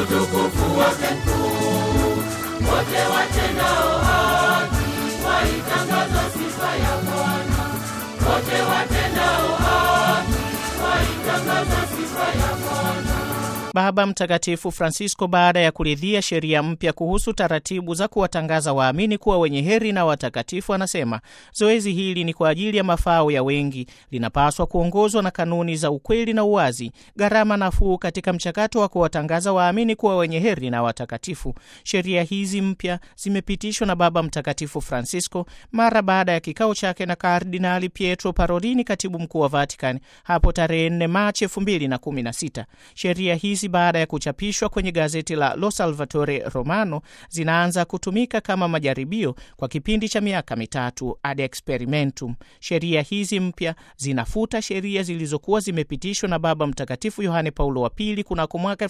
utukufu wake mkuu. Wote watendao haki waitangaza sifa ya Bwana. Wote watendao haki waitangaza sifa ya Bwana. Baba Mtakatifu Francisco, baada ya kuridhia sheria mpya kuhusu taratibu za kuwatangaza waamini kuwa wenye heri na watakatifu, anasema zoezi hili ni kwa ajili ya mafao ya wengi, linapaswa kuongozwa na kanuni za ukweli na uwazi, gharama nafuu katika mchakato wa kuwatangaza waamini kuwa wenye heri na watakatifu. Sheria hizi mpya zimepitishwa na Baba Mtakatifu Francisco mara baada ya kikao chake na Kardinali Pietro Parolini, katibu mkuu wa Vatican, hapo tarehe 4 Machi 2016. Sheria hizi baada ya kuchapishwa kwenye gazeti la Lo Salvatore Romano zinaanza kutumika kama majaribio kwa kipindi cha miaka mitatu ad experimentum. Sheria hizi mpya zinafuta sheria zilizokuwa zimepitishwa na Baba Mtakatifu Yohane Paulo wa Pili kunako mwaka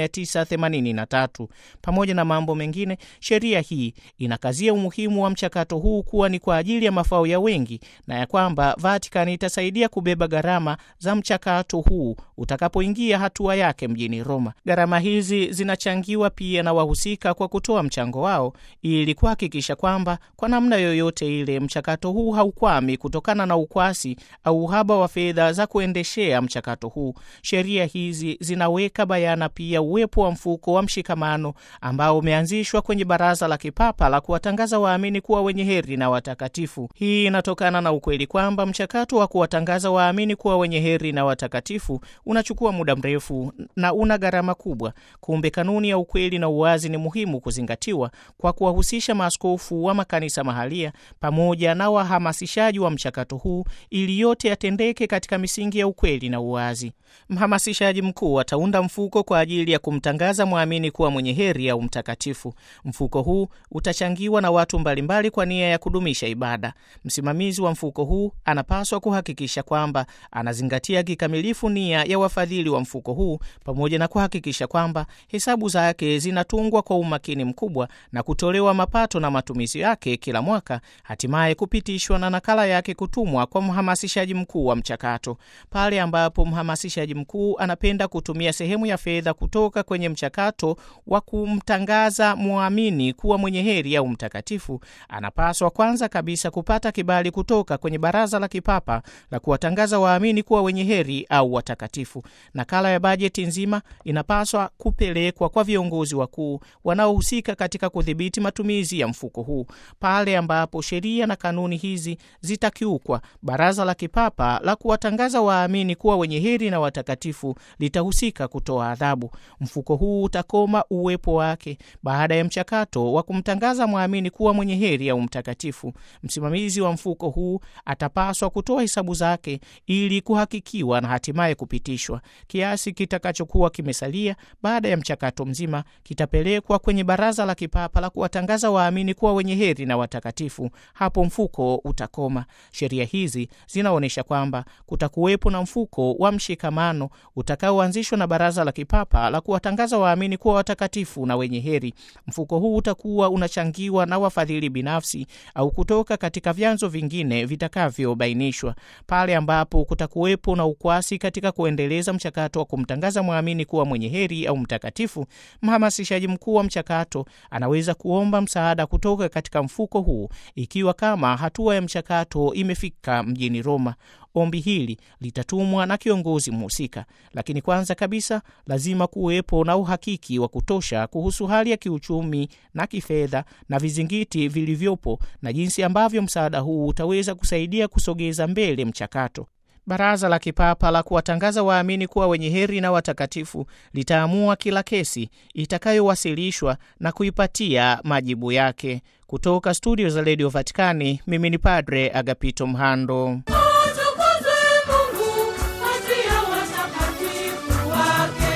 1983. Pamoja na mambo mengine, sheria hii inakazia umuhimu wa mchakato huu kuwa ni kwa ajili ya mafao ya wengi na ya kwamba Vatican itasaidia kubeba gharama za mchakato huu utakapoingia hatua yake mjini Roma. Gharama hizi zinachangiwa pia na wahusika kwa kutoa mchango wao ili kuhakikisha kwamba kwa namna yoyote ile mchakato huu haukwami kutokana na ukwasi au uhaba wa fedha za kuendeshea mchakato huu. Sheria hizi zinaweka bayana pia uwepo wa mfuko wa mshikamano ambao umeanzishwa kwenye Baraza la Kipapa la kuwatangaza waamini kuwa wenye heri na watakatifu. Hii inatokana na ukweli kwamba mchakato wa kuwatangaza waamini kuwa wenye heri na watakatifu unachukua muda mrefu na una gharama kubwa. Kumbe kanuni ya ukweli na uwazi ni muhimu kuzingatiwa kwa kuwahusisha maaskofu wa makanisa mahalia pamoja na wahamasishaji wa mchakato huu ili yote yatendeke katika misingi ya ukweli na uwazi. Mhamasishaji mkuu ataunda mfuko kwa ajili ya kumtangaza mwamini kuwa mwenye heri au mtakatifu. Mfuko huu utachangiwa na watu mbalimbali kwa nia ya kudumisha ibada. Msimamizi wa mfuko huu anapaswa kuhakikisha kwamba anazingatia kikamilifu nia ya wafadhili wa mfuko huu pamoja na kuhakikisha kwamba hesabu zake zinatungwa kwa umakini mkubwa na kutolewa mapato na matumizi yake kila mwaka, hatimaye kupitishwa na nakala yake kutumwa kwa mhamasishaji mkuu wa mchakato. Pale ambapo mhamasishaji mkuu anapenda kutumia sehemu ya fedha kutoka kwenye mchakato wa kumtangaza mwamini kuwa mwenye heri au mtakatifu, anapaswa kwanza kabisa kupata kibali kutoka kwenye Baraza la Kipapa la kuwatangaza waamini kuwa wenye heri au watakatifu. Nakala ya bajeti nzima inapaswa kupelekwa kwa viongozi wakuu wanaohusika katika kudhibiti matumizi ya mfuko huu. Pale ambapo sheria na kanuni hizi zitakiukwa, Baraza la Kipapa la kuwatangaza waamini kuwa wenye heri na watakatifu litahusika kutoa adhabu. Mfuko huu utakoma uwepo wake baada ya mchakato wa kumtangaza mwamini kuwa mwenye heri au mtakatifu. Msimamizi wa mfuko huu atapaswa kutoa hesabu zake ili kuhakikiwa na hatimaye kupitishwa. Kiasi kitakachokuwa kimesalia baada ya mchakato mzima kitapelekwa kwenye Baraza la Kipapa la kuwatangaza waamini kuwa wenye heri na watakatifu. Hapo mfuko utakoma. Sheria hizi zinaonyesha kwamba kutakuwepo na mfuko wa mshikamano utakaoanzishwa na Baraza la Kipapa la kuwatangaza waamini kuwa watakatifu na wenye heri. Mfuko huu utakuwa unachangiwa na wafadhili binafsi au kutoka katika vyanzo vingine vitakavyobainishwa. Pale ambapo kutakuwepo na ukwasi katika kuendeleza mchakato wa kumtangaza mwamini kuwa mwenye heri au mtakatifu, mhamasishaji mkuu wa mchakato anaweza kuomba msaada kutoka katika mfuko huu ikiwa kama hatua ya mchakato imefika mjini Roma. Ombi hili litatumwa na kiongozi mhusika, lakini kwanza kabisa lazima kuwepo na uhakiki wa kutosha kuhusu hali ya kiuchumi na kifedha na vizingiti vilivyopo na jinsi ambavyo msaada huu utaweza kusaidia kusogeza mbele mchakato. Baraza la Kipapa la kuwatangaza waamini kuwa wenye heri na watakatifu litaamua kila kesi itakayowasilishwa na kuipatia majibu yake. Kutoka studio za redio Vatikani, mimi ni Padre Agapito Mhando. Utukuzwe Mungu kati ya watakatifu wake.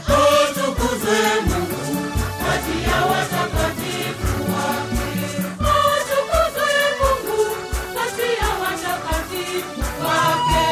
Utukuzwe Mungu kati ya watakatifu wake. Utukuzwe Mungu kati ya watakatifu wake.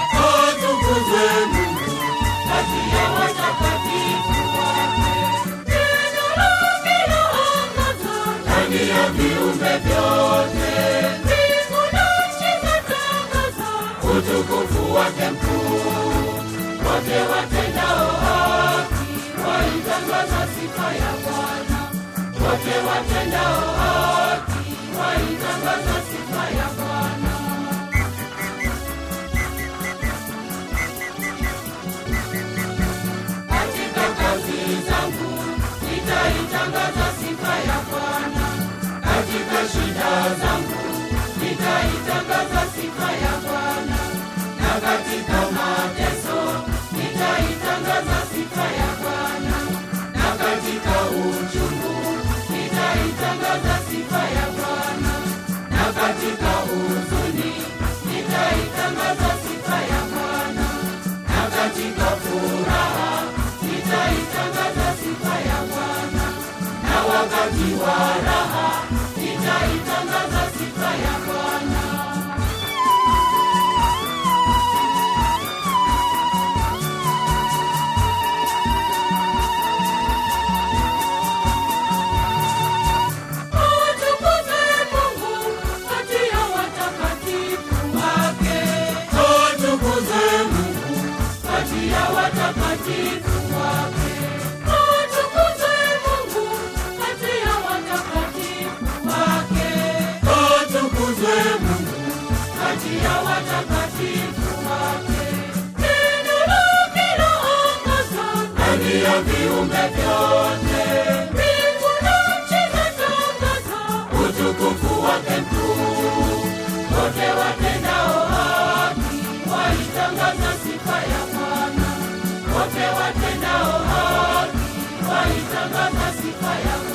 Utukuzwe Mungu kati ya watakatifu wake. Neno lake laangaza ndani ya viumbe vyote. Mbingu na nchi zatangaza utukufu wake mkuu. Wote watendao haki waitangaza sifa wote watendao haki waitangaza sifa ya Bwana. Katika kazi zangu nitaitangaza sifa ya Bwana. Katika shida zangu nitaitangaza sifa ya Bwana. Na katika mateso nitaitangaza sifa ya Bwana. Na katika uchungu nitaitangaza sifa ya Bwana. Na katika huzuni nitaitangaza sifa ya Bwana. Na katika furaha nitaitangaza sifa ya Bwana. Na wakati wa raha nitaitangaza sifa ya Bwana. Atukuzwe Mungu kati ya watakatifu wake. Atukuzwe Mungu kati ya watakatifu wake. Atukuzwe Mungu kati ya watakatifu wake. Atukuzwe Mungu kati ya watakatifu wake. Neno lake laongoza ndani ya viumbe vyote. Mbingu na nchi zatangaza utukufu wake mkuu. Wote watendao haki waitangaza sifa ya Bwana. Wote watendao haki waitangaza sifa ya Bwana.